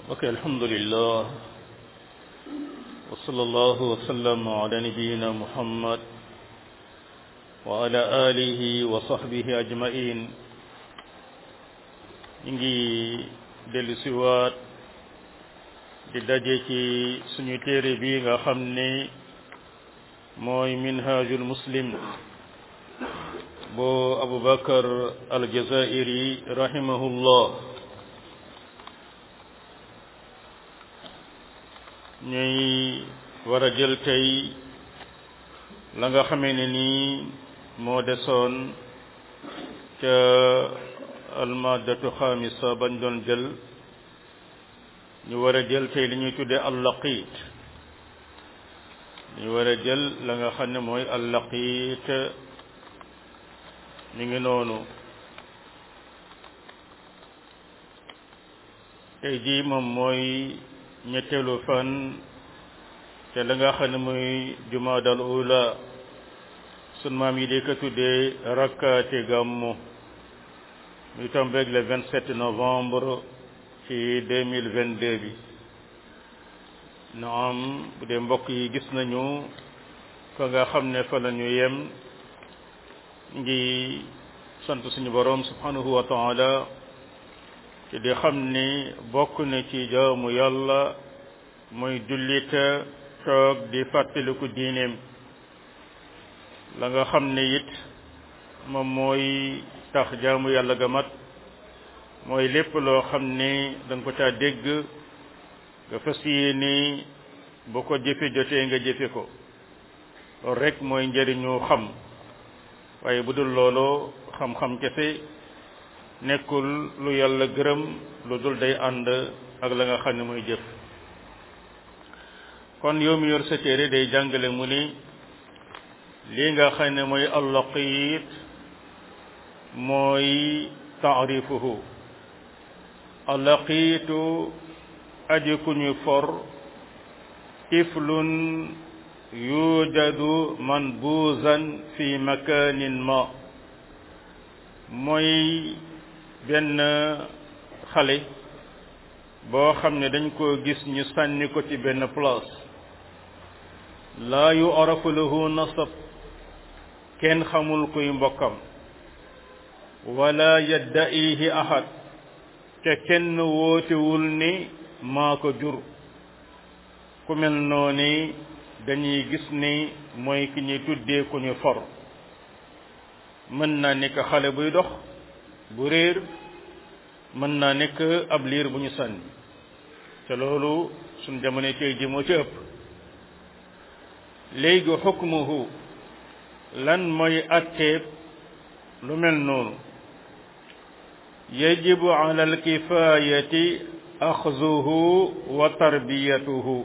ok alhamdulillah wa sallallahu wa sallam ala nabiyyina muhammad wa ala alihi wa sahbihi ajmain ñu ngi dellu siwaat di daje ci suñu téere bi nga xam ne mooy minhajul muslim boo abubakar aljazairi rahimahullah ñuy war a jël tey la nga xamee ne nii moo desoon ca almadatu xamisa bañ doon jël ñu war a jël tey li ñuy tuddee allaqit ñu war a jël la nga xam ne mooy allaqit ñu ngi noonu tey jii moom mooy ñetteelu fan te la nga xam ne mooy jumaadal ula sun maam yi di ko tuddee rakkaati gàmmu muy tombeeg le 27 novembre ci 2022 bi naam bu dee mbokk yi gis nañu fa nga xam ne fa la ñu yem ngi sant suñu boroom subhanahu wa taala te di xam ni bokk na ci jaamu yàlla mooy jullita toog di fàttaliku diineem la nga xam ne it moom mooy tax jaamu yàlla ga mat mooy lépp loo xam ne danga ko caa dégg nga fas yéene bu ko jëfe jotee nga jëfe ko loolu rek mooy njëriñu xam waaye bu dul loolu xam-xam kese nekkul lu yàlla gërëm lu dul day ànd ak la nga xam ne mooy jëf kon yow mi yor sa téere day jàngale mu ni lii nga xam ne mooy allaqiit mooy taarifuhu allaqiitu aji ku ñu for tiflun yujadu manbuzan fi makanin ma mooy benn xale boo xam ne dañ koo gis ñu sànni ko ci benn place laa yu arafu lahu nasab kenn xamul kuy mbokkam wala yadda'ihi ahad te kenn wootewul ni maa ko jur ku mel noonu dañuy gis ni mooy ki ñuy tuddee ku ñu for mën naa nekk xale buy dox bu réer mën naa nekk ab liir bu ñu sànni te loolu suñ jamono tey ji moo ci ëpp léegi xukmuhu lan mooy atteeb lu mel noonu yajibu ala alkifayati axzuhu wa tarbiyatuhu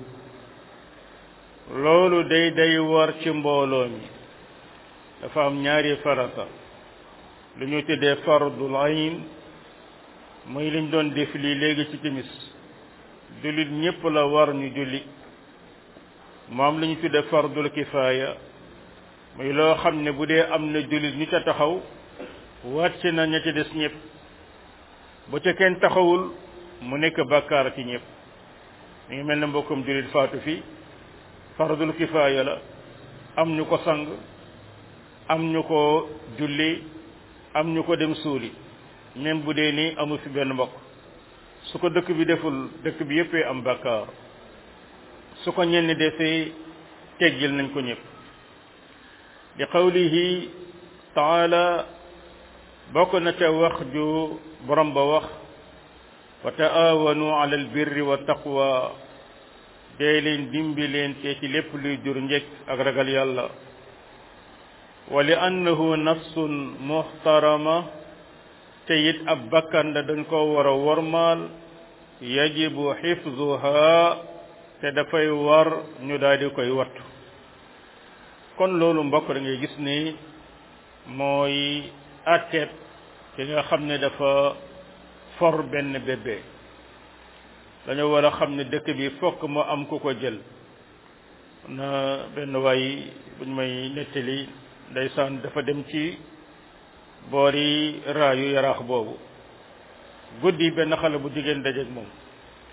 loolu day day war ci mbooloo mi dafa am ñaari farata lu ñu tuddee fardul ayn mooy liñ doon def lii léegi ci timis jullit ñépp la war ñu julli moom lu ñu tuddee fardul kifaaya muy loo xam ne bu dee am na jullit ñu ca taxaw wàcc na ña ca des ñépp bu ca kenn taxawul mu nekk bàkkaar ci ñépp mi ngi mel ne mbokkum jullit faatu fi fardul kifaaya la am ñu ko sang am ñu ko julli am ñu ko dem suuli même bu dee ni amu fi benn mbokk su ko dëkk bi deful dëkk bi yëppee am bàkkaar su ko ñenn defee teggil nañ ko ñëpp di qawlihi taala bokk na ca wax ju borom ba wax wa taawanu ala albirri wa taqwa dee leen dimbi leen te ci lépp luy jur njëkk ak ragal yàlla wa li annahu nafsun muhtarama te it ab bakkan la dañ ko war a wormaal yajibu xifzuha te dafay war ñu daal di koy wattu kon loolu mbokk da ngay gis ni mooy atteeb ki nga xam ne dafa for benn bébé dañoo war a xam ne dëkk bi fokk mu am ku ko jël na benn waay buñ may nettali ndeysaan dafa dem ci boori raayu yaraax boobu guddi benn xale bu jigéen dajeeg moom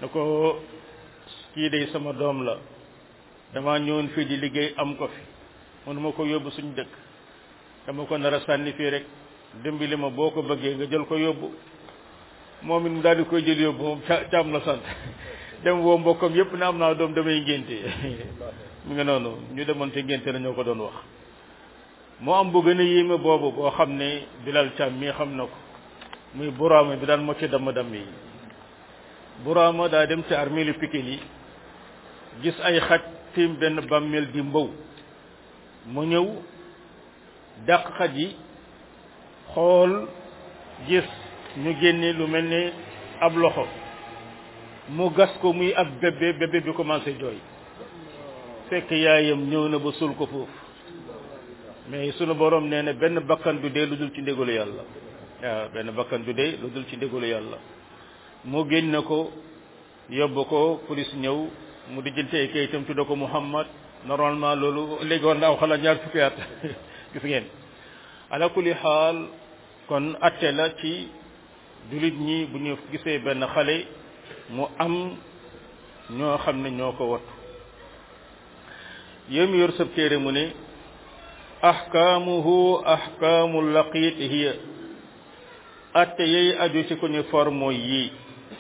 ne ko kii day sama doom la dama ñëwoon fii di liggéey am ko fi mënuma ko yóbbu suñu dëkk dama ko nar a sànni fii rek dimbali ma boo ko bëggee nga jël ko yóbbu moom it mu daal di koy jël yóbbu moom ca caam la sant dem woo mbokkam yépp ne am naa doom damay ngénte mu ngi noonu ñu demoon te ngénte la ñoo ko doon wax moo am bu gën a yéeme boobu boo xam ne Bilal Caam mii xam na ko muy Buraama bi daan mocc damm damm yi Buraama daa dem ci armeelu Pikine yi gis ay xaj tiim benn bàmmeel di mbow mu ñëw dàq xaj yi xool gis ñu génne lu mel ne ab loxo mu gas ko muy ab bébé bébé bi commencé jooy fekk yaayam ñëw na ba sul ko foofu mais sunu borom nee na benn bakkan du dee lu dul ci ndégalu yàlla waaw benn bakkan du dee lu dul ci ndégalu yàlla mu génne ko yóbbu ko police ñëw mu dijjante ay kayitam tudda ko Muhammad normalement loolu léegi war na aw xalaat ñaar fukki at gis ngeen ala kulli xaal kon atte la ci jullit ñi bu ñu gisee benn xale mu am ñoo xam ne ñoo ko wattu yow mi yor sab téere mu ne ahkaamuhu ahkaamu laqit hiya atte yey aju ci ku ñu for mooy yii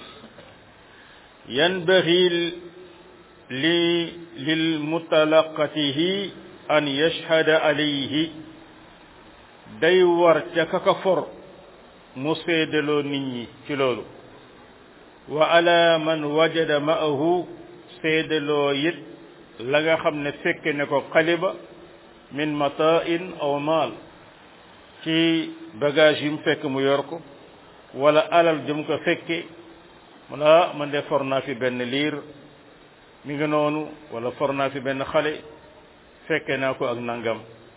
yanbaxi li lil mutalaqatihi an yashhada alayhi day war ca kaka for mu seedaloo nit ñi ci loolu wa ala man wajada ma'ahu seedaloo it la nga xam ne fekke ne ko xaliba min mata'in aw maal ci bagage yu mu fekk mu yor ko wala alal jëm ko fekke mu la man de for naa fi benn liir mi ngi noonu wala for naa fi benn xale fekke naa ko ak nangam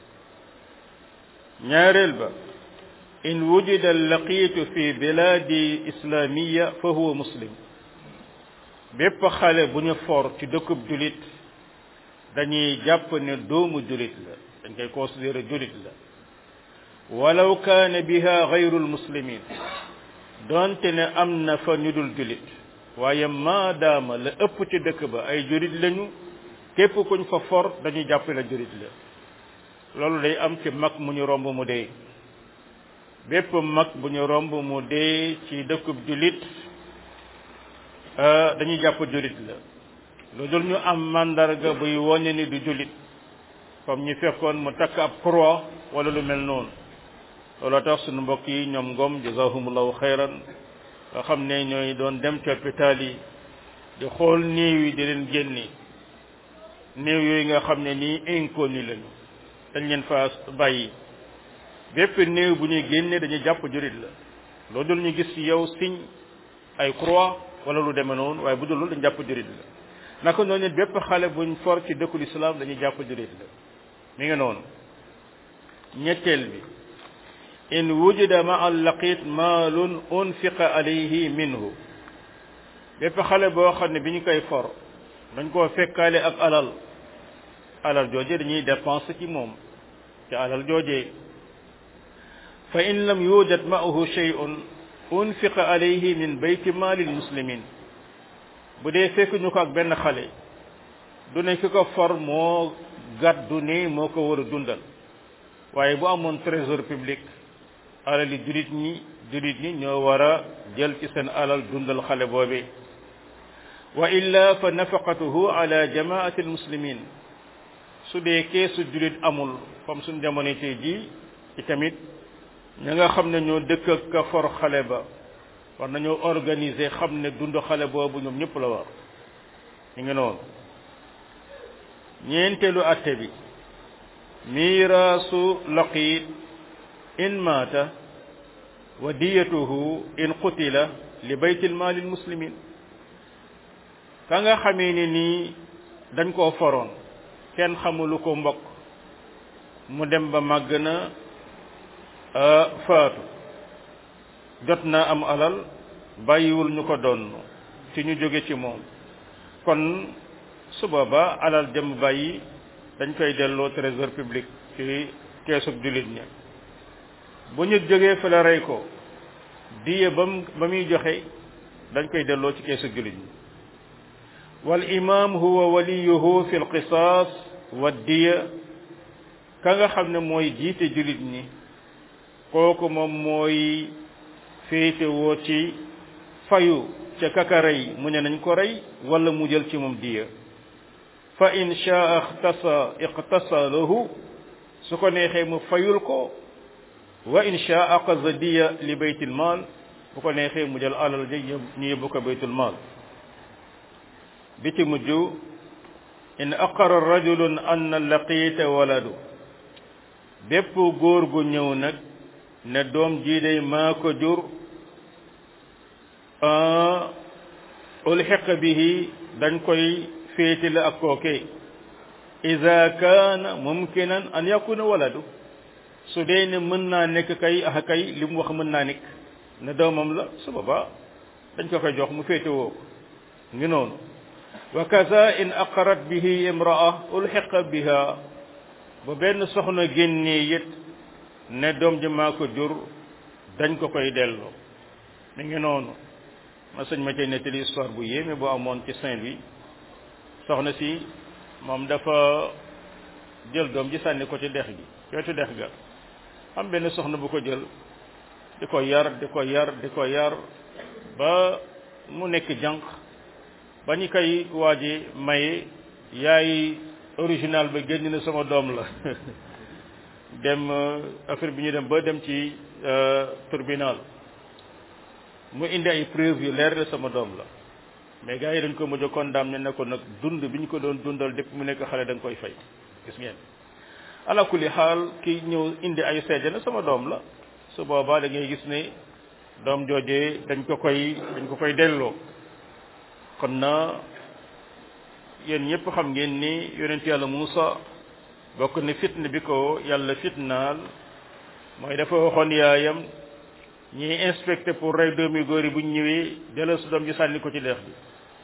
ñaareel ba in wujida laqiitu fi biladi islamiya fa huwa muslim bépp xale bu ñu for ci dëkkub julit dañuy jàpp ne doomu julit la dañ koy considéré julit la walaw kaane biha gayrul muslimin donte ne am na fa ñu dul julit waaye maadaama la ëpp ci dëkk ba ay julit lañu képp kuñ fa for dañuy jàpp la julit la loolu day am ci mag mu ñu romb mu dee bépp mag bu ñu romb mu dee ci dëkkub julit dañuy jàpp julit la lu dul ñu am mandarga buy woññe ni du julit comme ñu fekkoon mu takk ab croix wala lu mel noonu looloo tax suñu mbokk yi ñoom ngom jazahumullahu xayran nga xam ne ñooy doon dem ci hôpital yi di xool néew yi di leen génne néew yooyu nga xam ne nii inconnu lañu dañ leen fa bàyyi bépp néew bu ñuy génne dañuy jàpp jurit la loolu dul ñu gis ci yow signe ay croix wala lu demee noonu waaye bu dul loolu dañu jàpp jurit la naka noonu bépp xale buñ for ci dëkkul islam dañuy jàpp jurit la mi ngi noonu ñetteel bi in wujida ma al laqit maalun unfiqa alayhi minhu bépp xale boo xam ne bi ñu koy for dañ koo fekkaale ak alal alal jooje dañuy dépense ci moom ci alal jooje fa in lam yujad ma'ahu shay'un unfiqa alayhi min bayti maalil muslimin bu dee fekk ñu ko ak benn xale du ne ki ko for moo gàddu ne moo ko war a dundal waaye bu amoon trésor public alali julit ñi julit ñi ñoo war a jël ci seen alal dundal xale boobe wa illa fa nafaqatuhu ala jamaati almuslimin su dee keesu julit amul comme suñ jamono tey jii ci tamit ña nga xam ne ñoo dëkk ak ka for xale ba war nañoo organiser xam ne dund xale boobu ñoom ñëpp la war ñu ngi noonu ñeenteelu atte bi miiraasu laqit in maata wa diyatuhu in qutila li baytil maalil muslimin ka nga xamee ni nii dañ koo foroon kenn xamulu ko mbokk mu dem ba màgg na faatu jot na am alal bàyyiwul ñu ko doon ci ñu jóge ci moom kon su booba alal jëm bàyyi dañ koy delloo trésor public ci keesub jullit ña bu ñu jógee fa la rey ko diye ba mu ba muy joxe dañ koy delloo ci keesub jullit ñi wal imam huwa waliyuhu fi lqisaas wa diya ka nga xam ne mooy jiite julit ñi kooku moom mooy féete woo ci fayu ca kaka rey mu ne nañ ko rey wala mu jël ci moom diya fa in shaa iqtasa iqtasa lahu su ko neexee mu fayul ko wa in shaa aqaza diya li baytil maal bu ko neexee mu jël alal ja ñu yóbbu ko baytul maal bi ci mujj in aqara rajulun anna laqiita waladu bépp góor gu ñëw nag ne doom jii day maa ko jur ulxiqa bihi dañ koy féetale ak kooke ida kaana mumkinan an yakuna waladu su dee ne mën naa nekk kay ah kay li mu wax mën naa nekk ne doomam la su boobaa dañ ko koy jox mu féete woo ko ngi noonu wa kaza in aqarat bihi imraa ulxiqa biha ba benn soxna génnee yët ne doom ji maa ko jur dañ ko koy delloo mi ngi noonu ma sëñ ma cay nettali histoire bu yéeme bu amoon ci Saint-Louis soxna si moom dafa jël doom ji sànni ko ci dex gi ci wetu dex ga am benn soxna bu ko jël di ko yar di ko yar di ko yar ba mu nekk jànq ba ñu koy waaji maye yaay original ba génn na sama doom la dem affaire bi ñu dem ba dem ci tribunal mu indi ay preuve yu leer la sama doom la mais gars yi dañ ko mujj a condamné ne ko nag dund bi ñu ko doon dundal depuis mu nekk xale da nga koy fay gis ngeen ala kulli xaal ki ñëw indi ay seede na sama doom la su boobaa da ngay gis ne doom joojee dañ ko koy dañ ko koy delloo kon na yéen ñëpp xam ngeen ni yonent yàlla Muusa bokk ne fitna bi ko yàlla fitnaal mooy dafa waxoon yaayam ñiy inspecté pour rey doomi góor yi bu ñu ñëwee delloo su doom ji sànni ko ci leex bi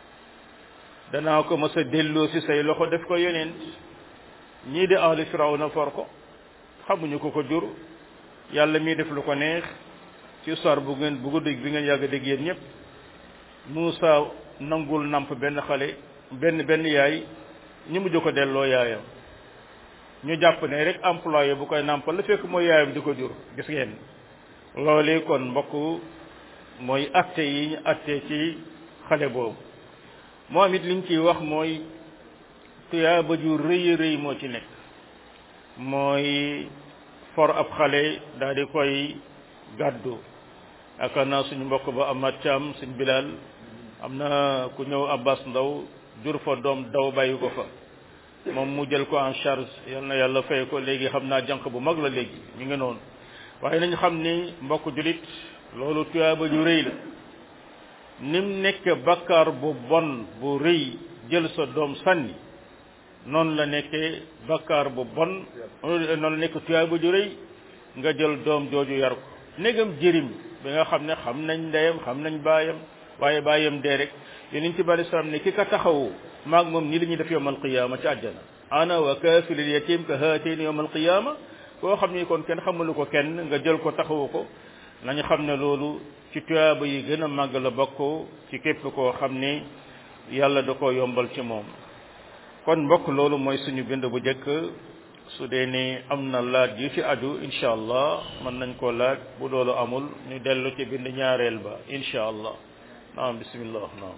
danaa ko mës a delloo si say loxo def ko yonent ñii di ahli firawna for ko xamuñu ko ko jur yàlla mii def lu ko neex ci histoire bu ngeen bu gudd bi ngeen yàgg dégg yéen ñëpp Muusa nangul namp benn xale benn benn yaay ñu mujj ko delloo yaayam ñu jàpp ne rek employé bu koy nampal la fekk mooy yaayam di ko jur gis ngeen loolu kon mbokk mooy atte yi ñu atte ci xale boobu moom it liñ ciy wax mooy tuyaaba ju rëy rëy moo ci nekk mooy for ab xale daal di koy gàddu yaakaar naa suñu mbokk ba Amath Thiam suñ Bilal am na ku ñëw Abbas Ndaw jur fa doom daw bàyyi ko fa moom mu jël ko en charge yal na yàlla fay ko léegi xam naa jànq bu mag la léegi mi ngi noonu waaye nañu xam ni mbokk julit loolu tuyaaba ju rëy la nim nekk bakkaar bu bon bu rëy jël sa doom sànni noonu la nekkee bakkaar bu bon noonu la nekk tuyaaba ju rëy nga jël doom jooju yar ko négam jërim bi nga xam ne xam nañ ndeyam xam nañ baayam waaye baayam dee rek yonent bi alei salaam ne ki ka taxawu maag moom nii la ñuy def yowmal qiyaama ci àjjana ana wa kaafilil yatim ka haatayni yowmal qiyaama koo xam ni kon kenn xamalu ko kenn nga jël ko taxawu ko nañu xam ne loolu ci tuyaaba yi gën a màgg la bokk ci képp koo xam ni yàlla da ko yombal ci moom kon mbokk loolu mooy suñu bind bu njëkk su dee ni am na laaj yu ci aju incha allah mën nañ koo laaj bu loolu amul ñu dellu ci bind ñaareel ba incha allah naam bismillah naam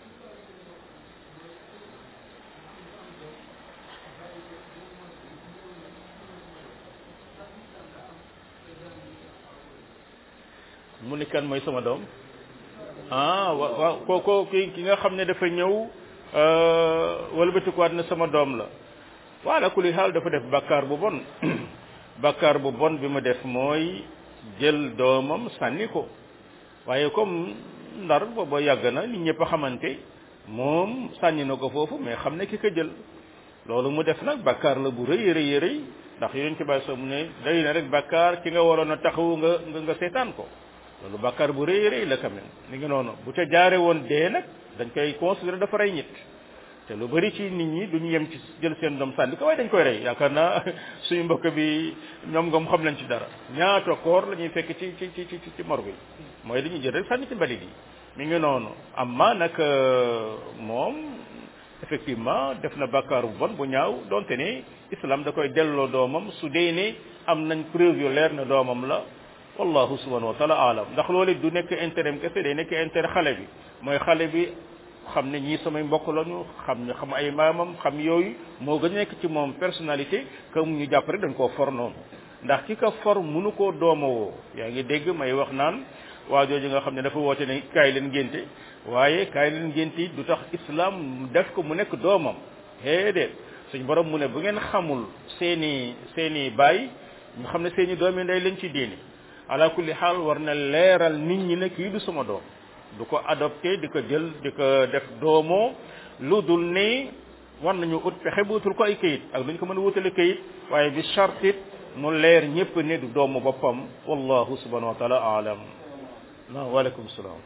mu ni kan mooy sama doom ah wa waaw kooko ki ki nga xam ne dafa ñëw walbatikuwaat ne sama doom la waala kulli xaal dafa def bakkaar bu bon bakkaar bu bon bi mu def mooy jël doomam sànni ko waaye comme ndar booba yàgg na nit ñëpp a xamante moom sànni na ko foofu mais xam ne ki ko jël loolu mu def nag bakkaar la bu rëy rëy rëy ndax yonent bi sa mu ne day na rek bakkaar ki nga waroon a taxawu nga nga nga seetaan ko loolu bakkaar bu rëy rëy la quand même ni ngi noonu bu ca jaare woon dee nag dañ koy considérer dafa rey nit te lu bari ci nit ñi duñu yem ci jël seen doom sànni ko waaye dañ koy rey yaakaar naa suñu mbokk bi ñoom ngoom xam nañ ci dara ñaata koor la ñuy fekk ci ci ci ci ci morgue yi mooy dañuy jël rek sànni ci mbalit yi mi ngi noonu amma nag moom effectivement def na bàkkaar bu bon bu ñaaw donte ne islam da koy delloo doomam su dee ne am nañ preuve yu leer na doomam la wallahu subhanahu wa taala alam ndax loolu du nekk intérêt kese day nekk intérêt xale bi mooy xale bi xam ne ñii samay mbokk lañu xam ñu xam ay maamam xam yooyu moo gën a nekk ci moom personnalité que mu ñu jàpp rek dañ koo for noonu ndax ki ko for mënu koo doomawoo yaa ngi dégg may wax naan waa jooju nga xam ne dafa woote ne kaay leen ngénte waaye kaay leen ngénte yi du tax islam def ko mu nekk doomam déedéet suñ borom mu ne bu ngeen xamul seeni seeni baay ñu xam ne seeni doom yi ndey lañ ci diini ala kulli xaal war na leeral nit ñi ne kii du sama doom du ko adopté di ko jël di ko def doomoo lu dul ne war nañu ut pexe bu utul ko ay kayit ak lu ñu ko mën a wutale kayit waaye bi chartit mu leer ñëpp ne du doomu boppam wallahu subhanahu wa taala alam naam waaleykum salaam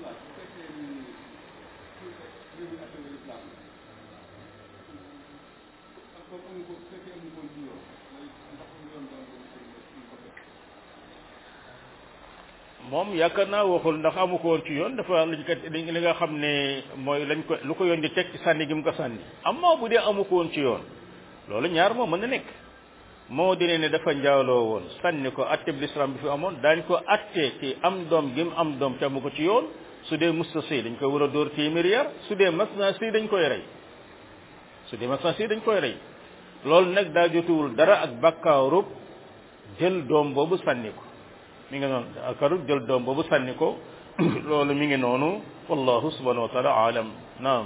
moom yaakaar naa waxul ndax amu ko woon ci yoon dafa lañ ko li nga xam ne mooy lañ ko lu ko yoon di teg ci sànni gi mu ko sànni amma bu dee amu ko woon ci yoon loolu ñaar moo mën na nekk moo dine ne dafa njaaloo woon sànni ko atte bi l'islam bi fi amoon daañ ko atte ci am doom gi mu am doom te amu ko ci yoon su dee musta sëy dañ koy war a dóor téeméeri yar su dee mas naa sëy dañ koy rey su dee mas naa sëy dañ koy rey loolu nag daa jotuwul dara ak bakkaarub jël doom boobu sànni ko mi ngi noonu akarub jël doom boobu sànni ko loolu mi ngi noonu wallahu subhanahu wa taala alam naam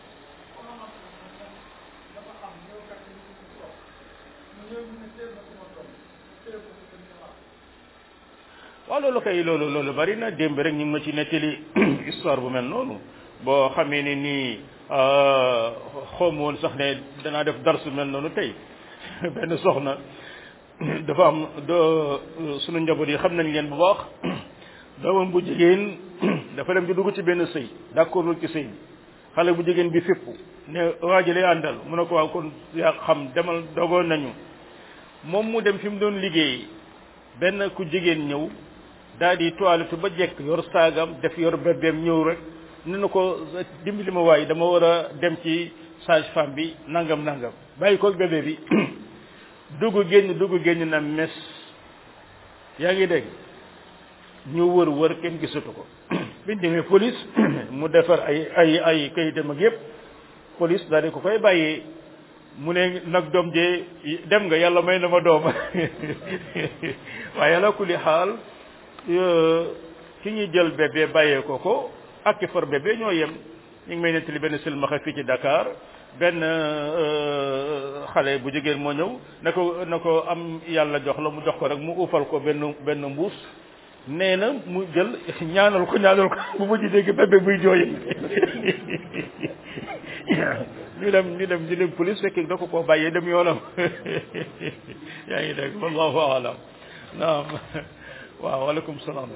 waaw loolu kay loolu loolu bari na démb rek ñu ngi ma ci nettali histoire bu mel noonu boo xamee ne nii xawma woon sax ne danaa def darsu mel noonu tey benn soxna dafa am do sunu njaboot yi xam nañ leen bu baax doomam bu jigéen dafa dem di dugg ci benn sëy d'accordul ci sëy bi xale bu jigéen bi fépp ne waa ji lay àndal mu ne ko waaw kon yaa xam demal dogoon nañu moom mu dem fi mu doon liggéey benn ku jigéen ñëw daal di toilette ba jekk yor saagam def yor bébéem ñëw rek ne na ko dimbali ma waay dama war a dem ci sage femme bi nangam nangam bàyyi ko bébé bi dugg génn dugg génn na mes yaa ngi dégg ñu wër wër kenn gisatu ko biñ demee police mu defar ay ay ay kayitam ak yépp police daal di ko koy bàyyee mu ne nag doom jee dem nga yàlla may na ma doom waaye yàlla kulli xaal ki ñuy jël bébé bàyyee ko ko ak ki for bébé ñoo yem ñu ngi may nettali benn silmaxa fii ci Dakar benn xale bu jigéen moo ñëw na ko na ko am yàlla jox la mu jox ko rek mu uufal ko benn benn mbuus nee na mu jël ñaanal ko ñaanal ko bu mujj dégg bébé buy jooy ñu dem ñu dem ñu dem police fekk da ko koo bàyyee dem yoonam yaa ngi dégg wallahu alam naam waaw waaleykum salaam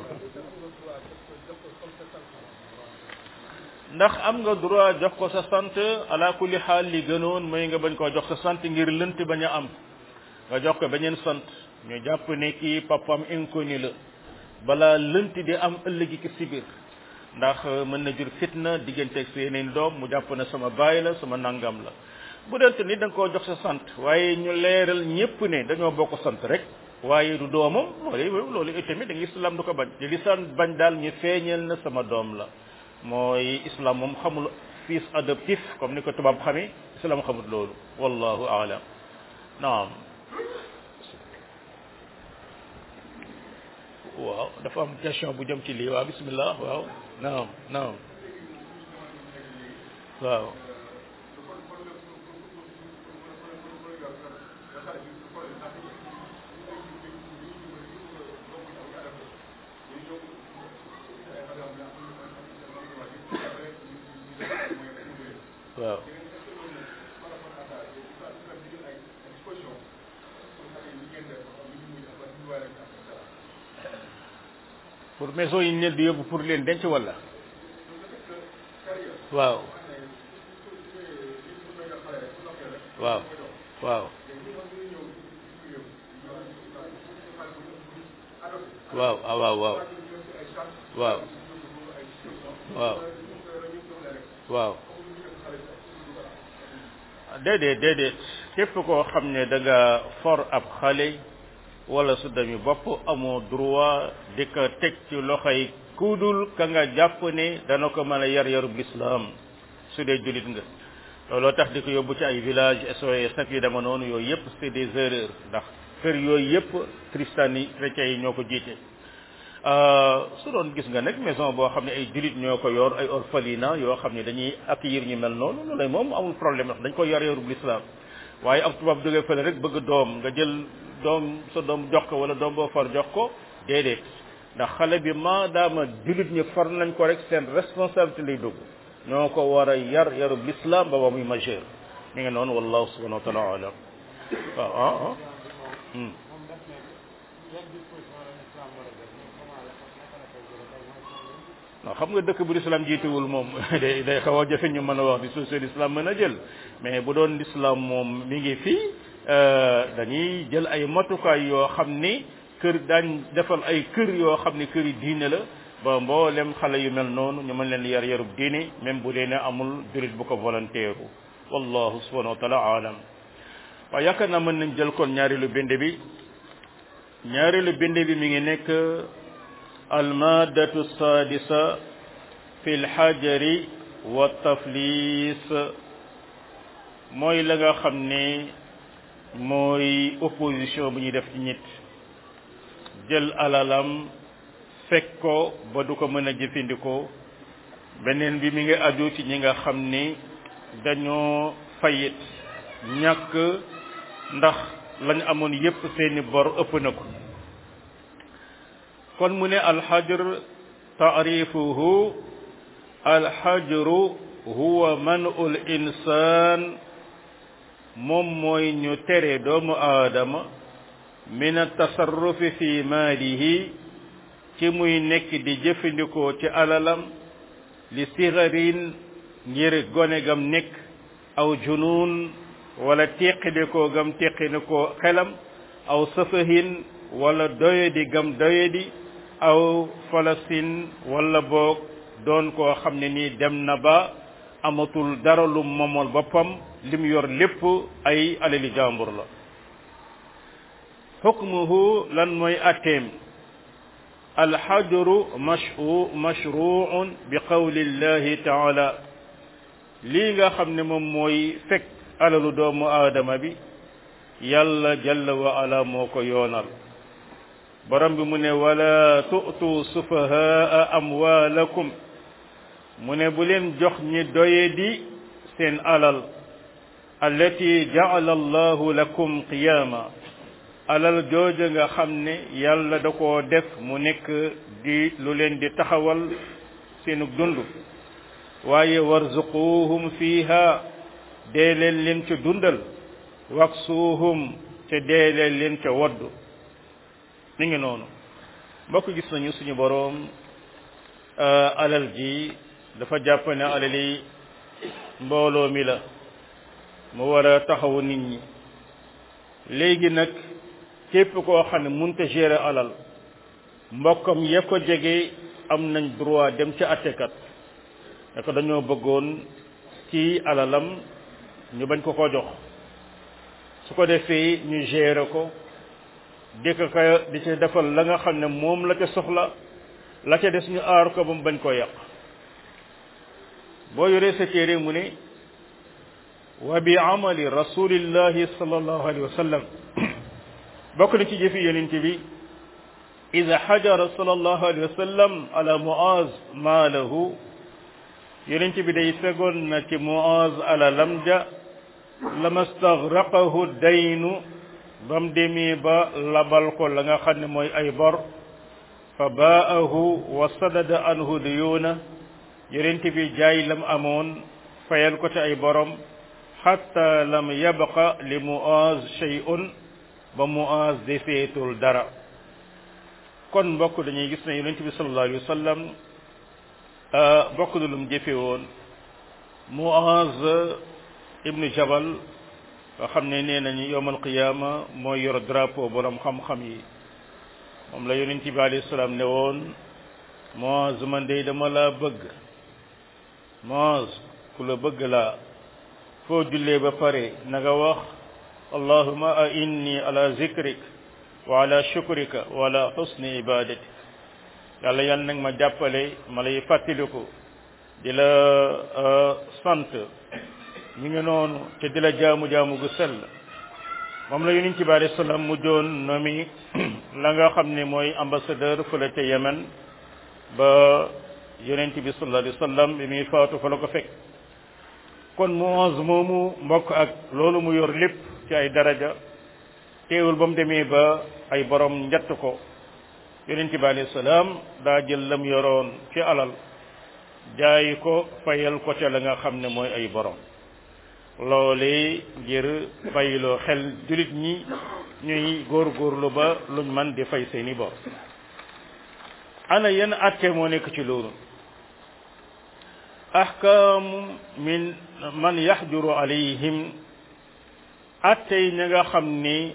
ndax am nga droit jox ko sa sant ala kulli xaal li gënoon mooy nga bañ koo jox sa sant ngir lënt bañ a am nga jox ko beneen sant ñu jàpp ne kii papam inconnu la balaa lënt di am ëllëgi ki si biir ndax mën na jur fitna digganteeg sa yeneen doom mu jàpp ne sama baay la sama nangam la bu dente ni da nga koo jox sa sant waaye ñu leeral ñépp ne dañoo bokk sant rek waaye du doomam loolu loolu itamit da nga islam du ko bañ te lislam bañ daal ñu feeñal na sama doom la mooy islam moom xamul fils adoptif comme ni ko tubaab xamee islam xamul loolu wallahu aalam naam waaw dafa am question bu jëm ci lii waaw bismillah waaw naam naam waaw waaw pour maison yi nel di yóbbu pour leen denc wala waaw waaw waaw waaw ah waaw waaw waaw waaw waaw déedéet déedéet képp koo xam ne da nga for ab xale wala su dami bopp amoo droit di ko teg ci loxoy kudul ka nga jàpp ne dana ko mën a yar yarub lislaam su dee julit nga looloo tax di ko yóbbu ci ay village SOS ak yu dema noonu yooyu yëpp c'est des erreurs ndax kër yooyu yëpp christian yi chrétiens yi ñoo ko jiite su doon gis nga nag maison boo xam ne ay julit ñoo ko yor ay orphelinat yoo xam ne dañuy accueillir ñu mel noonu loolu moom amul problème ndax dañ ko yar yarub lislaam waaye ab tubaab jógee fële rek bëgg doom nga jël doom sa doom jox ko wala doom boo far jox ko déedéet ndax xale bi maadaama julit ñi far nañ ko rek seen responsabilité lay dugg ñoo ko war a yar yarub l'islam ba ba muy majeur mi ngi noonu wallahu subhanahu wa taala alam waaw ah ah non xam nga dëkk bu l'islam jiituwul moom day day xaw a jafe ñu mën a wax di société l'islam mën a jël mais bu doon l'islam moom mi ngi fii dañuy jël ay matukaay yoo xam ni kër daañ defal ay kër yoo xam ni kër yi diine la ba mboolem xale yu mel noonu ñu mën leen yar yarub diine même bu dee ne amul jurit bu ko volontaire wallahu subhanahu wa taala alam waaye yaakaar naa mën nañ jël kon ñaareelu bind bi ñaareelu bind bi mi ngi nekk almadatu sadisa fi lxajari wa taflis mooy la nga xam ne mooy opposition bu ñuy def ci nit jël alalam fekk ko ba du ko mën a jëfandikoo beneen bi mi ngi aju ci ñi nga xam ni dañoo fayit ñàkk ndax lañ amoon yépp seeni bor ëpp na ko kon mu ne alxajr taarifuhu alxajru huwa man'ul insaan moom mooy ñu tere doomu aadama min atasarrufi fi maalihi ci muy nekk di jëfandikoo ci alalam li sigarin ngir gone gam nekk aw junun wala teqidikoo gam teqidikoo xelam aw safahin wala doyadi gam doyadi aw falasin wala boog doon koo xam ne nii dem na ba amatul dara lu momal boppam lim yor lépp ay alali jàmbur la xukmuhu lan mooy atteem alxajru mashu mashruun bi qawli llahi taala lii nga xam ne moom mooy fekk alalu doomu aadama bi yàlla jalla wa ala moo ko yoonal borom bi mu ne wala tu'tu sufahaa amwaalakum mu ne bu leen jox ñi doye di seen alal allati ja'ala allahu lakum qiyaama alal jooja nga xam ne yàlla da koo def mu nekk di lu leen di taxawal seenu dund waaye warzuquhum fiha dee leen leen ca dundal waksuuhum te dee leen leen ca waddu mi ngi noonu mbokk gis nañu suñu boroom alal ji dafa jàpp ne alali mbooloo mi la mu war a taxawu nit ñi léegi nag képp koo xam ne munta gérer alal mbokkam ya ko jege am nañ droit dem ci attekat ne ko dañoo bëggoon ci alalam ñu bañ ko ko jox su ko defee ñu gérer ko di ko ko di ci defal la nga xam ne moom la ca soxla la ca des ñu aar ko ba mu bañ koo yàq boo yoree sa téere mu ne wa bi amali rasulillahi sallallahu alayhi wa sallam bokk na ci jëfi yonent bi ida xajara sallallahu alayhi wa sallam ala muaz maalahu yonent bi day fegoon na ci muaz ala lamja lama stagraqahu daynu bam demee ba labal ko la nga xam ne mooy ay bor fa baahu wa sadada anhu duyuuna yonent bi jaay lam amoon fayal ko ci ay borom xatta lam yabqa li muaz shay'un ba muaz defeetul dara kon mbokk dañuy gis ne yonent bi sallallahu alayhi wa sallam bokk na lu mu jëfe woon muaz ibnu jabal nga xam ne nee nañu yowmal qiyaama mooy yor drapeau borom xam-xam yi moom la yonent bi alayhi salaam ne woon muaz man de dama laa bëgg muaz ku la bëgg laa fu foo jullee ba pare na nga wax allahuma a inni ala zikrik wa ala shukrika wa ala husni ibadati yàlla yal nag ma jàppale ma lay fàttaliku di la sant ñu ngi noonu te di la jaamu-jaamu gu sell moom la yonent bi alayhi salaam mu joon nomi la nga xam ne mooy ambassadeur fële ca Yemen ba yonent bi sallallahu alayhi wa sallam bi muy faatu fa la ko fekk kon Muaz moomu mbokk ak loolu mu yor lépp ci ay daraja teewul ba mu demee ba ay borom njatt ko yonent bi alayhi salaam daa jël lam yoroon ci alal jaay ko fayal ko ca la nga xam ne mooy ay borom loole ngir bàyyiloo xel jullit ñi ñuy góorgóorlu ba luñ man di fay seeni bor ana yenn atte moo nekk ci loolu ahkaamu min man yaxjuru alayhim atte yi ña nga xam ni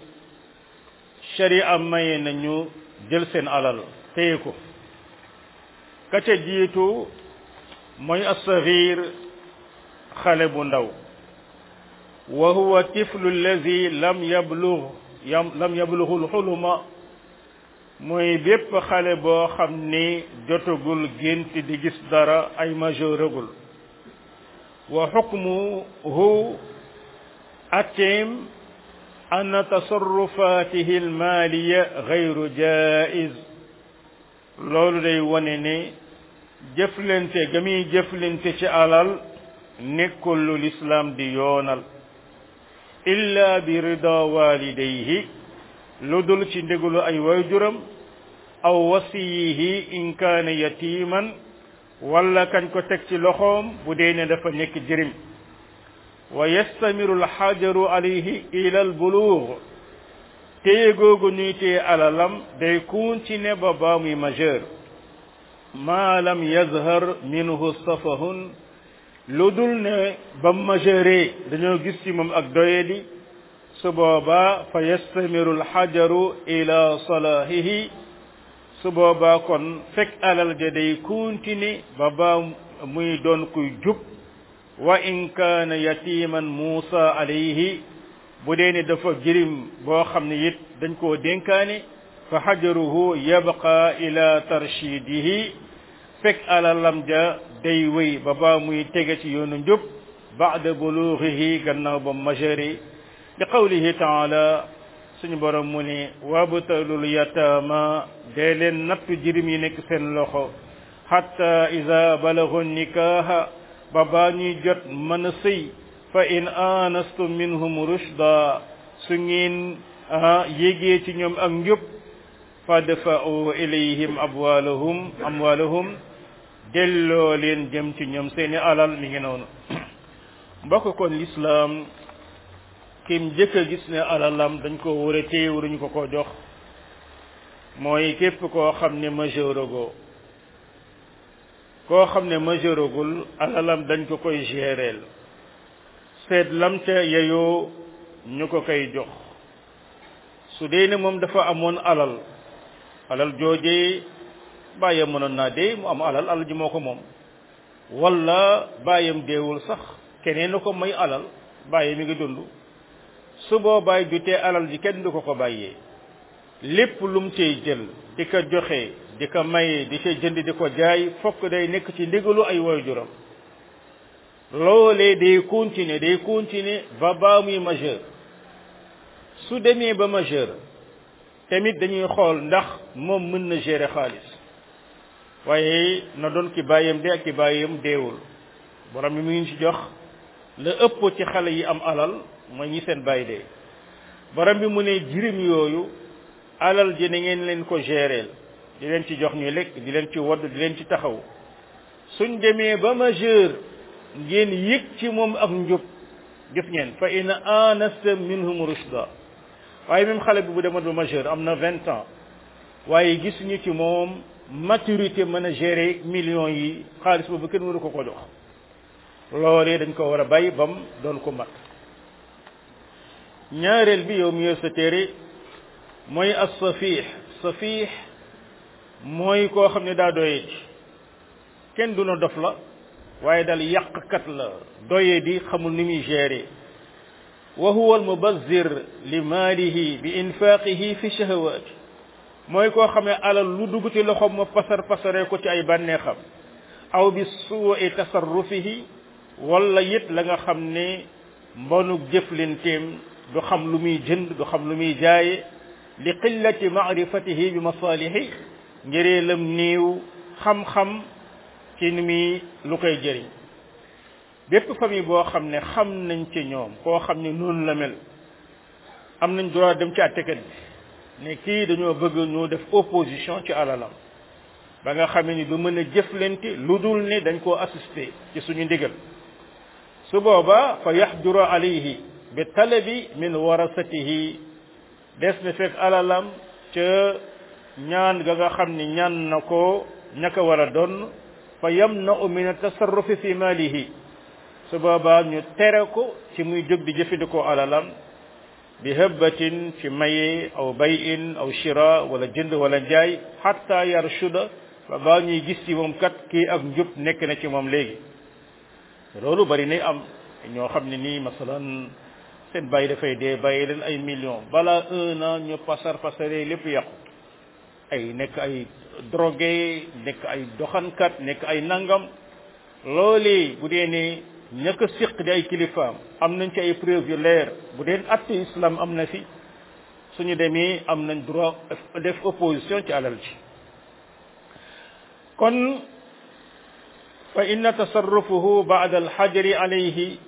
sharia maye nañu jël seen alal téye ko ka ca jiitu mooy assaxiir xale bu ndaw wa huwa tiflu allazi lam yablugh lam yablughu lxuluma mooy bépp xale boo xam ni jotagul gént di gis dara ay majeuragul wa xukmuhu atteem an tasarrufatihi almaaliya gayru jaiz loolu day wane ne jëflante ga muy jëflante ci alal nekkul lu lislaam di yoonal illa bi rida walidayhi lu dul ci ndégulu ay wayjuram aw wasiyihi in kaana yatiman wala kañ ko teg ci loxoom bu dee ne dafa nekk jërim wa yastamiru alxajaru alayhi ila albuluug téye googu ñuy téye alalam day continuer ba baa muy majeur maa lam yazhar minhu safahun lu dul ne ba majeure dañoo gis ci moom ak doyedi su boobaa fa yastamiru alxajaru ila salaahihi su boobaa kon fekk alal ja day continuer ba baa muy doon kuy jub wa in kaana yatiman muusa alayhi bu dee ne dafa jirim boo xam ne it dañ koo dénkaane fa xajaruhu yabqa ila tarshidihi fekk alalam ja day wéy ba baa muy tege ci yoonu njub baada buluuxihi gannaaw ba majeur li qawlihi taala suñu borom mu ne wabtalul yataama dee leen nattu jirim yi nekk seen loxo hatta ida balagu nikaaha ba baa ñuy jot mën a sëy fa in anastum minhum rushda su ngeen yégee ci ñoom ak njub fadfa'u ilayhim amwaalahum amwaalahum delloo leen jëm ci ñoom seeni alal mi ngi noonu mbokk kon lislaam kim jëkk a gis ne alalam dañ ko war a téye waruñu ko ko jox mooy képp koo xam ne majeuragoo koo xam ne majeuragul alalam dañ ko koy géreel seet lam ca yeyoo ñu ko koy jox su dee ne moom dafa amoon alal alal joojee bàyyam mënoon naa dee mu am alal alal ji moo ko moom wala bàyyam deewul sax keneen na ko may alal bàyyi mi ngi dund su boobaay jutee alal ji kenn du ko ko bàyyee lépp lum cey jël di ko joxe di ko maye di ca jënd di ko jaay fokk day nekk ci ndigalu ay waajuram loolee day continuer day continuer ba baa muy majeur su demee ba majeur tamit dañuy xool ndax moom mën na gérer xaalis waaye na doon ki bàyyam dee ak ki bàyyam deewul borom mi mu ngi ci jox la ëpp ci xale yi am alal mooy ñi seen bàyyi dee borom bi mu ne jirim yooyu alal ji na ngeen leen ko gérer di leen ci jox ñu lekk di leen ci wodd di leen ci taxaw suñ demee ba majeur ngeen yëg ci moom ak njub gis ngeen fa in anasta minhum rushda waaye même xale bi bu demoon ba majeur am na vingt ans waaye gisuñu ci moom maturité mën a gérer millions yi xaalis boobu kenn waru ko ko jox loolee dañ ko war a bàyyi bam doon ko mat ñaareel bi yow mi yor sa téere mooy as safih safih mooy koo xam ne daa doye ci kenn du na dof la waaye dal yàqkat la doye di xamul ni muy gérer wa huwa almubazzir li maalihi bi infaqihi fi shahawat mooy koo xam ne alal lu dugg ci loxoom ma pasar pasaree ko ci ay bànneexam aw bi suui tasarrufihi wala it la nga xam ne mbonuk jëflenteem du xam lu muy jënd du xam lu muy jaaye li qillati maarifatihi bi masalihi ngiree lam néew xam-xam ci ni muy lu koy jëriñ bépp famille boo xam ne xam nañ ci ñoom koo xam ne noonu la mel am nañ droit dem ci àttekat bi ne kii dañoo bëgg ñu def opposition ci alalam ba nga xamee ni du mën a jëflante lu dul ne dañ koo assister ci suñu ndigal su booba fa yaxduru alayhi bi talabi min warasatihi des na fekk alalam ca ñaan ga nga xam ni ñaan na ko ñaka war a doon fa yamna'u min tasarrufi fi malihi su boobaa ñu tere ko ci muy jóg di jëfandikoo alalam bi hëbbatin ci maye aw bayin aw shira wala jënd wala njaay hatta yarshuda ba baa ñuy gis ci moom kat kii ak njub nekk na ci moom léegi loolu bari nay am ñoo xam ne nii masalan seen bàyyi dafay dee bàyyi leen ay millions balaa un an ñu pasar pasare lépp yàqu ay nekk ay drogué nekk ay doxankat nekk ay nangam loolee bu dee ne ña ko siq di ay kilifaam am nañ ci ay preuve yu leer bu dee atte islam am na fi suñu demee am nañ droit def opposition ci alal ji kon fa inna tasarrufuhu ba'da alxajri alayhi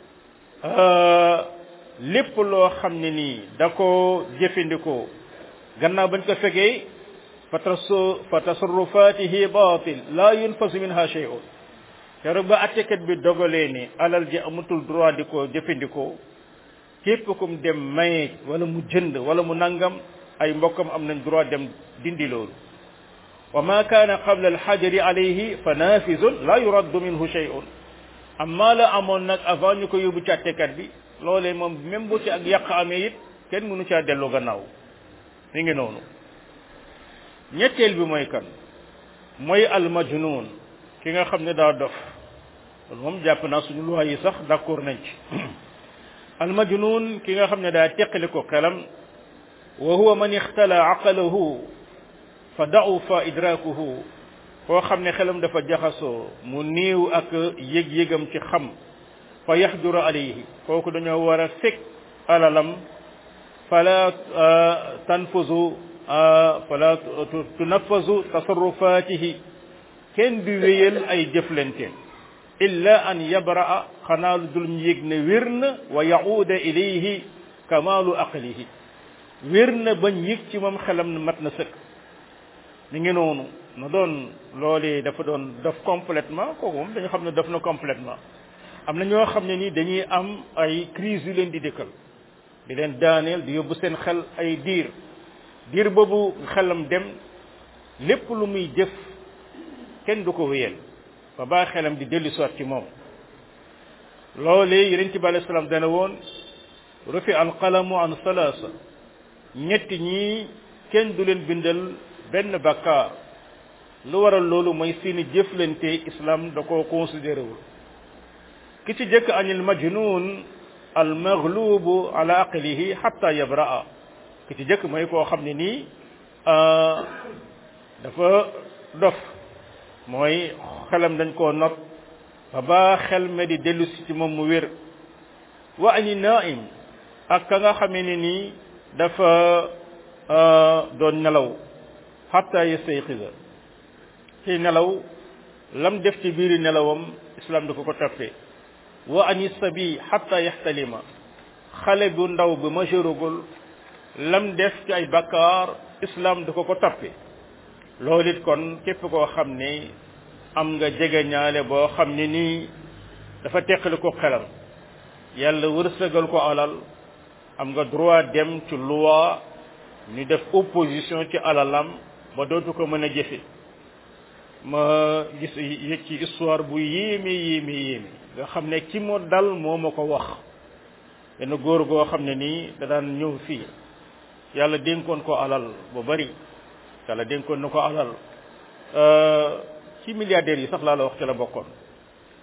lépp loo xam ne nii da ko jëfandikoo gannaaw bañ ko fegee fa tasu fa tasarrufatihi batil la yunfasu minha shay'un keroog ba attekat bi dogalee ne alal ji amatul droit di ko jëfandikoo képp kum dem maye wala mu jënd wala mu nangam ay mbokkam am nañ droit dem dindi loolu wa ma kaana qabla alxajri alayhi fa nafizun la yuraddu minhu shay'un amma la amoon nag avant ñu ko yóbbu ci attekat bi loolee moom même bu ci ak yàq amee it kenn mënu caa dellu gannaaw mi ngi noonu ñetteel bi mooy kan mooy almajnun ki nga xam ne daa dof loolu moom jàpp naa suñu loi yi sax d'accord nañ ci almajnun ki nga xam ne daa teqali ko xelam wa huwa man ixtala aqalahu fa da'ufa idrakuhu koo xam ne xelam dafa jaxasoo mu néew ak yëg-yëgam ci xam fa yaxduru alayhi kooku dañoo war a fekk alalam fala tanfuzu fala tunaffazu tasarrufatihi kenn du wéyal ay jëflanteen illa an yabraa xanaa lu dul ñu yëg ne wér na wa yauda ilayhi kamaalu aqlihi wér na bañ yëg ci moom xelam ne mat na sëkk ni ngi noonu na doon loolee dafa doon def complètement kooku moom dañu xam ne def na complètement am na ñoo xam ne ni dañuy am ay crise yu leen di dëkkal di leen daaneel di yóbbu seen xel ay diir diir boobu xelam dem lépp lu muy jëf kenn du ko wéyal ba baa xelam di dellu soit ci moom loolee yeneen ci bi alei salaam dana woon rufi alqalamu an salaasa ñetti ñii kenn du leen bindal benn bakkaar lu waral loolu mooy seeni jëflante islam da koo considéré wul ki ci jëkk anil majnun al maghlubu ala aqlihi hatta yabraa ki ci jëkk mooy koo xam ne nii dafa dof mooy xelam dañ koo not ba ba xel me di dellu si ci moom mu wér wa ani naim ak ka nga xamee ne nii dafa doon nelaw hatta yastayqiza ci nelaw lam def ci biiri nelawam islam da ko ko toppee wa ani sabi hatta yaxtalima xale bu ndaw bi majeurugul lam def ci ay bakkaar islam da ko ko toppee loolu it kon képp koo xam ne am nga jege ñaale boo xam ne nii dafa teqali ko xelam yàlla wërsëgal ko alal am nga droit dem ci loi ñu def opposition ci alalam ba dootu ko mën a jëfe ma gis yëg ci histoire bu yéeme yéeme yéeme nga xam ne ki mu dal moo ma ko wax benn góor goo xam ne nii da daan ñëw fii yàlla dénkoon ko alal bu bari yàlla dénkoon na ko alal ci milliardaires yi sax laa la wax ci la bokkoon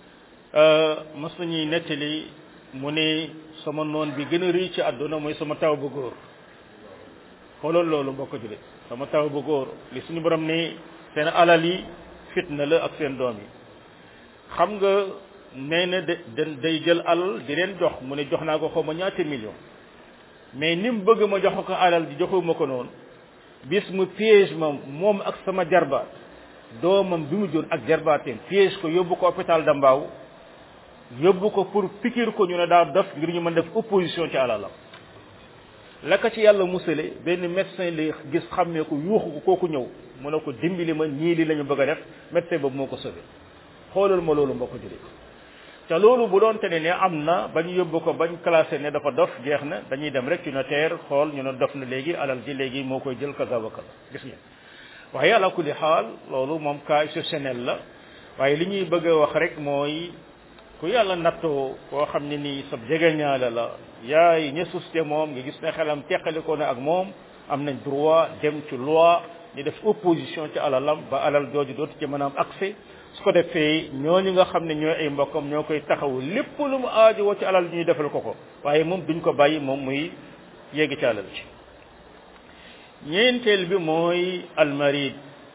mas nañuy nettali mu ne sama noon bi gën a rëy ci àdduna mooy sama taw bu góor xoolal loolu mbokk julit sama taw bu góor li suñu borom ne seen alal yi fitna la ak seen doom yi xam nga nee na de day jël alal di leen jox mu ne jox naa ko xaw ma ñaata million mais ni mu bëgg ma jox ko alal di joxuma ko noonu bis mu piège ma moom ak sama jarbaat doomam bi mu jur ak jarbaateem piège ko yóbbu ko hôpital da mbaaw yóbbu ko pour pikir ko ñu ne daa def ngir ñu mën def opposition ci alalam la ko ci yàlla musale benn médecin lay gis xàmmee ko yuuxu ko kooku ñëw mu ne ko dimbali ma ñii li la ñu bëgg a def médecin boobu moo ko sauvé xoolal ma loolu mbokk jullit te loolu bu doon te ne ne am na bañ yóbbu ko bañ classé ne dafa dof jeex na dañuy dem rek ci notaire xool ñu ne dof na léegi alal ji léegi moo koy jël kaza wa kaza gis ngeen waaye ala kulli xaal loolu moom cas exceptionnel la waaye li ñuy bëgg a wax rek mooy ku yàlla nattoo koo xam ne nii sab jegeñaale la yaay ña suste moom nga gis ne xelam teqalikoo na ak moom am nañ droit dem ci loi ñu def opposition ci alalam ba alal jooju dootu ci mën a am accès su ko defee ñooñu nga xam ne ñooy ay mbokkam ñoo koy taxawu lépp lu mu aajo woo ci alal ñuy defal ko ko waaye moom duñ ko bàyyi moom muy yegg ci alal ci ñeenteel bi mooy almarid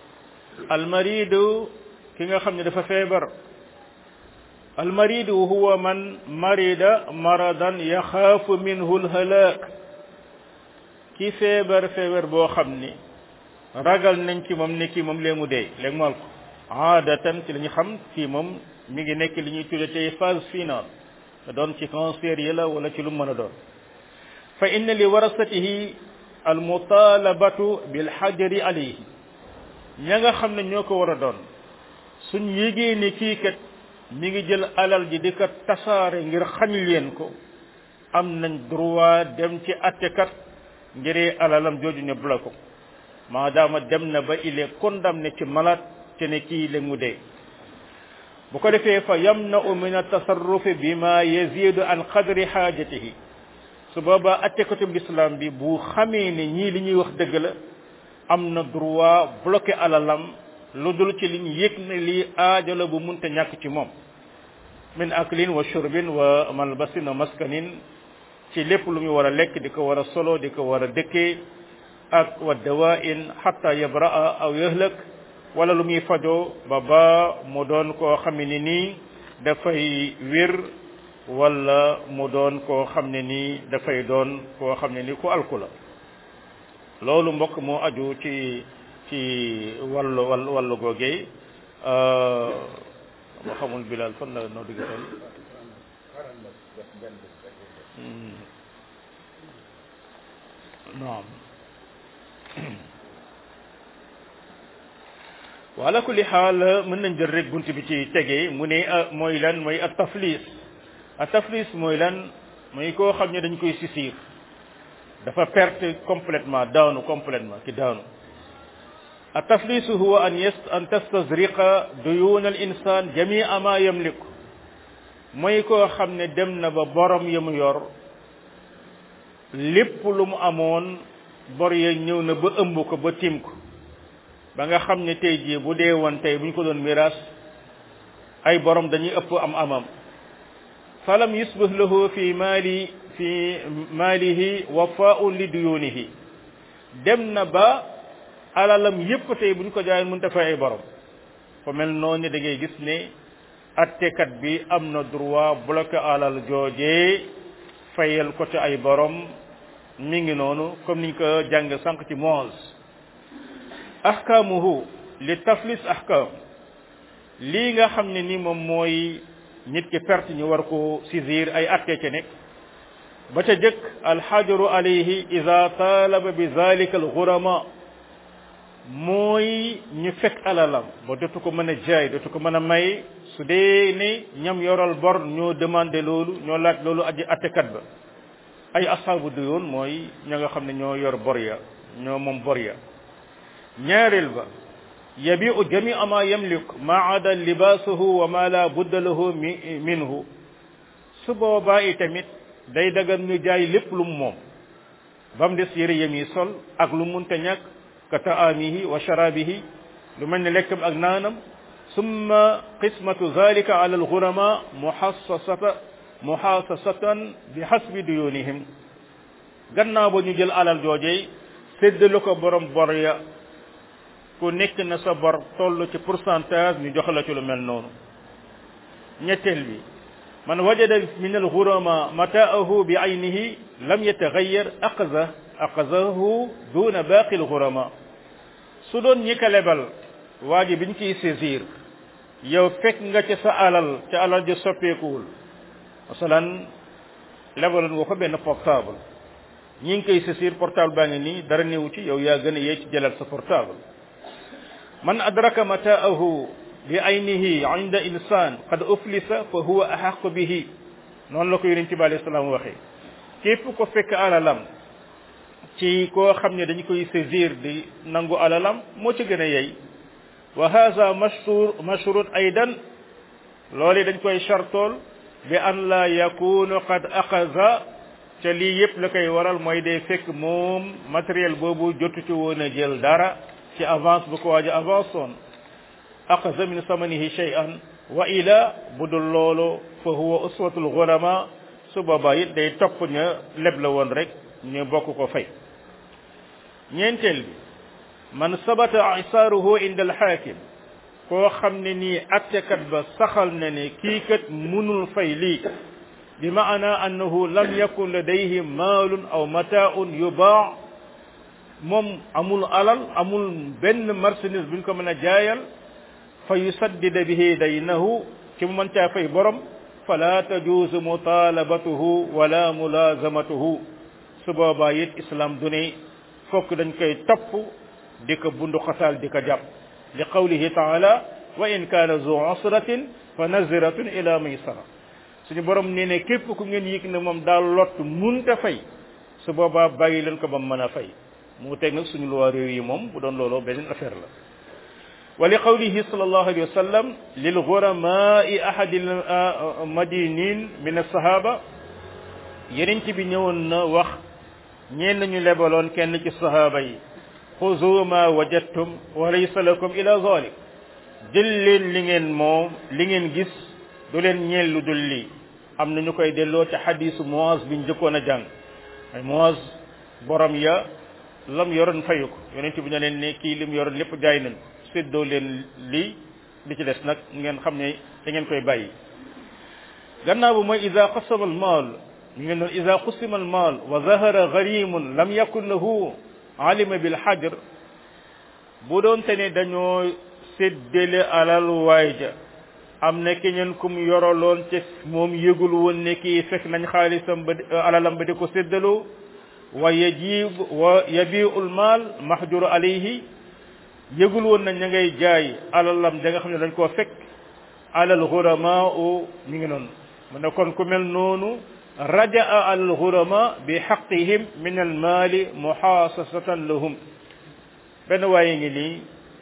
almaridu ki nga xam ne dafa feebar almaridu huwa man marida maradan yaxaafu minhu lhalak ki feebar feebar boo xam ni ragal nañ ci moom ne kii moom lee mu dee léegi mool ko aadatan ci la ñu xam kii moom mi ngi nekk li ñuy tudde tey phase finale te doon ci cancer yi la wala ci lu mën a doon fa inna li warasatihi almutalabatu bilxajari alayhi ña nga xam ne ñoo ko war a doon suñ yégee ni kii kat mi ngi jël alal ji di ko tasaare ngir xañ leen ko am nañ droit dem ci attekat ngir alalam jooju ñu bloqué ko maadaama dem na ba il est condamné ci malade te ne kii la mu dee bu ko defee fa yamna'u min at-tasarrufi bima yazidu an qadri xaajatihi su boobaa attekatub l'islam bi bu xamee ne ñii li ñuy wax dëgg la am na droit bloqué alalam lu dul ci li ñu yëg ne lii aajo la bu munta ñàkk ci moom min aklin wa shurbin wa malbasin wa maskanin ci lépp lu muy war a lekk di ko war a solo di ko war a dëkkee ak wa dawain hatta yabraa aw yahlak wala lu muy fajoo ba ba mu doon koo xam ne nii dafay wér wala mu doon koo xam ne nii dafay doon koo xam ne nii ku alku la loolu mbokk moo aju ci ci wàllu wàllu wàllu googee ma xamul bilal fan la noo digg toll naam wala kulli xaal mën nañ jël rek bunt bi ci tegee mu ne mooy lan mooy at taflis at taflis mooy lan mooy koo xam ne dañ koy sisir dafa perte complètement daanu complètement ki daanu at taflis huwa an yast an tastazriqa duyun al insan jamia ma yamlik mooy koo xam ne dem na ba borom ya mu yor lépp lu mu amoon bor ya ñëw na ba ëmb ko ba tim ko ba nga xam ne tey jii bu dee woon tey bu ñu ko doon miraas ay borom dañuy ëpp am amam falam yusbih lahu fi maali fi maalihi wafaun li duyunihi dem na ba alalam yépp tey bu ñu ko jaayoon mënta fay ay borom fa mel noonu da ngay gis ne attekat bi am na droit bloqué alal joojee fayal ko ci ay borom mi ngi noonu comme niñ ko jàng sànq ci moos ahkaamuhu li taflis ahkaam lii nga xam ne ni moom mooy nit ki perte ñu war ko saisir ay atte ca nekk ba ca jëkk alxajaru alayhi ida talaba bi zalika alxurama mooy ñu fekk alalam ba dootu ko mën a jaay dootu ko mën a may su dee ne ñam yoral bor ñoo demandé loolu ñoo laaj loolu aji attekat ba ay asaabu duyoon mooy ña nga xam ne ñoo yor bor ya ñoo moom bor ya ñaareel ba yabiu jamia ma yamlik ma ada libaasuhu wa ma la budda lahu minhu su boobaa itamit day dagan ñu jaay lépp lu mu moom ba mu des yëre yem yi sol ak lu munta ñàkk ka taamihi wa sharabihi lu mel ne lekkam ak naanam summa qismatu zalika ala alghurama muhassasata muhassasatan bi hasbi duyunihim gannaaw ba ñu jël alal joojee séddale ko borom bor ya ku nekk na sa bor toll ci pourcentage ñu jox la ci lu mel noonu ñetteel bi man wajada min alghurama mataahu bi aynihi lam yataghayyar aqza aqzahu duna baqi alghurama su doon ñi ko lebal waa ji biñ ciy saisir yow fekk nga ca sa alal ca alal ja soppeekuwul masalan lebaloon nga ko benn portable ñi ngi koy saisir portable baa ngi nii dara néewu ci yow yaa gën a yee ci jëlal sa portable man adraka mataahu bi aynihi inda insan qad uflisa fa huwa ahaqu bihi noonu la ko yonent bi alayhi salaam waxee képp ko fekk alalam ci koo xam ne dañu koy saisir di nangu alalam moo ci gën a yey wa hadha mashhur mashrut aidan loolu dañ koy chartool bi an la yakunu qad aqaza ca lii yëpp la koy waral mooy day fekk moom matériel boobu jotu ci woon a jël dara ci avance bu ko waaj a avance woon aqaza min samanihi shay'an wa ila bu dul loolu fa huwa uswatul ghurama su boobaa it day topp ña leb la woon rek ñu bokk ko fay ñeenteel bi man sabata isaaruhu inda alxaakim koo xam ne nii attekat ba saxal na ne kii kat munul fay lii bi maana annahu lam yakun ladayhi maalun aw mataaun yubaa moom amul alal amul benn marchandise buñ ko mën a jaayal fa yusaddida bihi daynahu ci mu mën caa fay borom fala tajuuzu mutalabatuhu wala mulazamatuhu su boobaa it islam du ne fokk dañ koy topp di ko bundu xasaal di ko jàpp li qawlihi taala wa in kaana zu usratin fa naziratun ila maysara suñu borom nee ne képp ku ngeen yëg ne moom daal lott munta fay su boobaa bàyyi leen ko ba mu mën a fay mu teg nag suñu luwaa réew yi moom bu doon looloo beneen affaire la wa li qawlihi sallallahu alayhi wa sallam lil ghuramai ahadi madinin min as-sahaba yeneen ci bi ñëwoon na wax ñeen ñu lebaloon kenn ci sahaba yi xuzu ma wajadtum wa laysa lakum ila zalik jël leen li ngeen moom li ngeen gis du leen ñeel lu dul lii am na ñu koy delloo ci xadisu Muaz biñ njëkkoon a jàng ay Muaz borom ya lam yoroon fayu ko yonent bi ne leen ne kii lim yoroon lépp jaay nañ séddoo leen lii li ci des nag ngeen xam ne da ngeen koy bàyyi gannaaw bu mooy ida qasama al maal ñu ngeen doon ida qusima al maal wa zahara garimun lam yakun lahu alima bil xajr bu doon te ne dañoo séddale alal waay ja am na keneen kum yoroloon ci moom yëgul woon ne kii fekk nañ xaalisam ba alalam ba di ko séddaloo wa yajib wa yabiul maal mahjur alayhi yëgul woon nañ ña ngay jaay alalam da nga xam ne dañ koo fekk alal ghurama u mi ngi noonu mu ne kon ku mel noonu rajaa alal ghurama bi xaqihim min al maali muhaasasatan lahum benn waaye ngi nii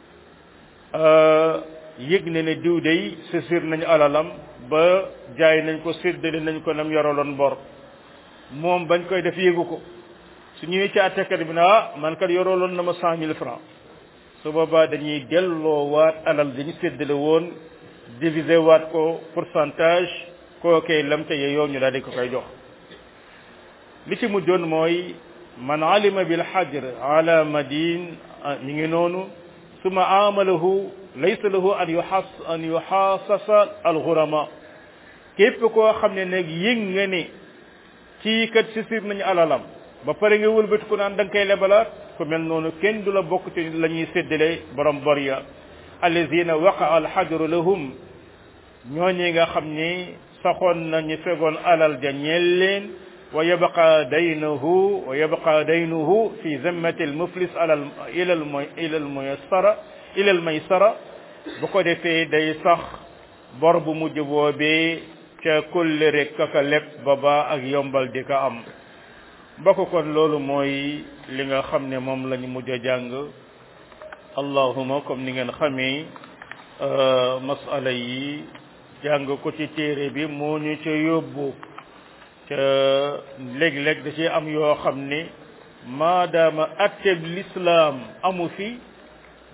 yëg ne ne diw day sësir nañu alalam ba jaay nañ ko séddale nañ ko nam yoroloon bor moom bañ koy def yëgu ko su ñëwee ci àttekat bi ne ah man kat yoroloon na ma cent mille francs su boobaa dañuy delloo waat alal dañu séddale woon diviser waat ko pourcentage kookee lam te yeyoo ñu daal di ko koy jox li ci mujjoon mooy man alima bil xajr ala madin mi ngi noonu suma amalahu laysa lahu an yuxas an yuxaasasa alxurama képp koo xam ne nag yëg nga ne kii kat si sir nañu alalam ba pare nga wëlbati ko naan da nga koy lebalaat ku mel noonu kenn du la bokk ci la ñuy séddale borom bor ya allazina waqa alxajru lahum ñooñi nga xam ni saxoon nañu fegoon alal ja ñeel leen wa yabqa daynuhu wa yabqa daynuhu fi zimmati almuflis alal ila al ila al muyassara ila al maysara bu ko defee day sax bor bu mujj boobee ca kulle rek kaka lépp ba ba ak yombal di ko am mbokk kon loolu mooy li nga xam ne moom lañu mujj a jàng allahuma comme ni ngeen xamee masala yi jàng ko ci téere bi moo ñu ca yóbbu ca léeg-léeg da ci am yoo xam ne maadaama atteb lislaam amu fi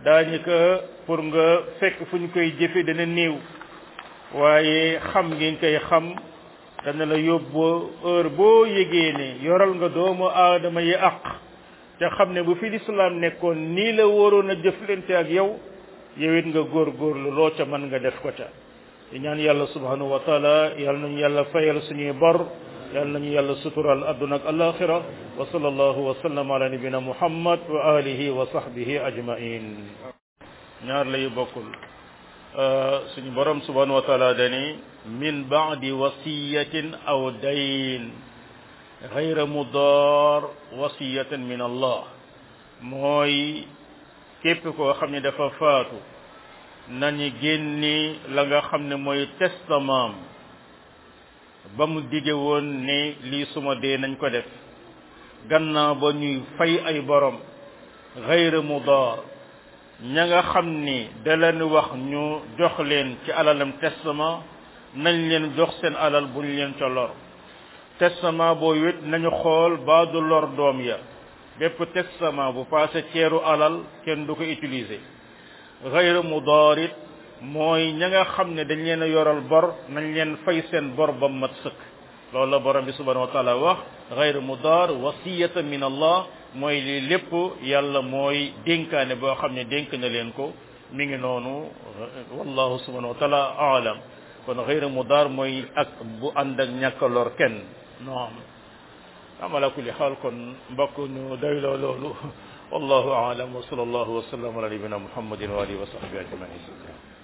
daanaka pour nga fekk fu ñu koy jëfe dana néew waaye xam ngeen koy xam dana la yóbbu heure boo yégee ne yoral nga doomu aadama yi àq te xam ne bu fi lislaam nekkoon nii la waroon a jëflante ak yow yow it nga góorgóorlu loo ca mën nga def ko ca di ñaan yàlla subhanahu wa taala yàlla nañu yàlla fayal suñuy bor yàlla nañu yàlla sutural adduna ak alaxira wa sallallahu wa sallam ala nabina muhammad wa alihi wa sahbihi ajmain ñaar lay bokkul suñu borom subhanahu wa taala dani min ba'di wasiyatin aw dayn ghayra mudar wasiyatan min allah mooy képp koo xam ne dafa faatu nañu génni la nga xam ne mooy testament ba mu dige woon ne lii suma dee nañ ko def gannaaw ba ñuy fay ay borom ghayra mudar ña nga xam ni da leen wax ñu jox leen ci alalam testament nañ leen jox seen alal bu ñu leen ca lor testament boo wét nañu xool ba du lor doom ya bépp testament bu passé ceeru alal kenn du ko utiliser ghayra mudarit mooy ña nga xam ne dañ leen a yoral bor nañ leen fay seen bor ba mat sëkk loolu la borom bi subhanahu wa taala wax ghayra mudar wasiyatan min allah mooy lii lépp yàlla mooy dénkaane boo xam ne dénk na leen ko mi ngi noonu wallahu subhanahu wa taala aalam kon ghayra mudar mooy ak bu ànd ak ñàkk lor kenn noom am ala kulli xaal kon mbokk ñu doyloo loolu wallahu aalam wa sallallahu wa sallam ala nabina muhammadin wa alihi wa sahbihi ajmain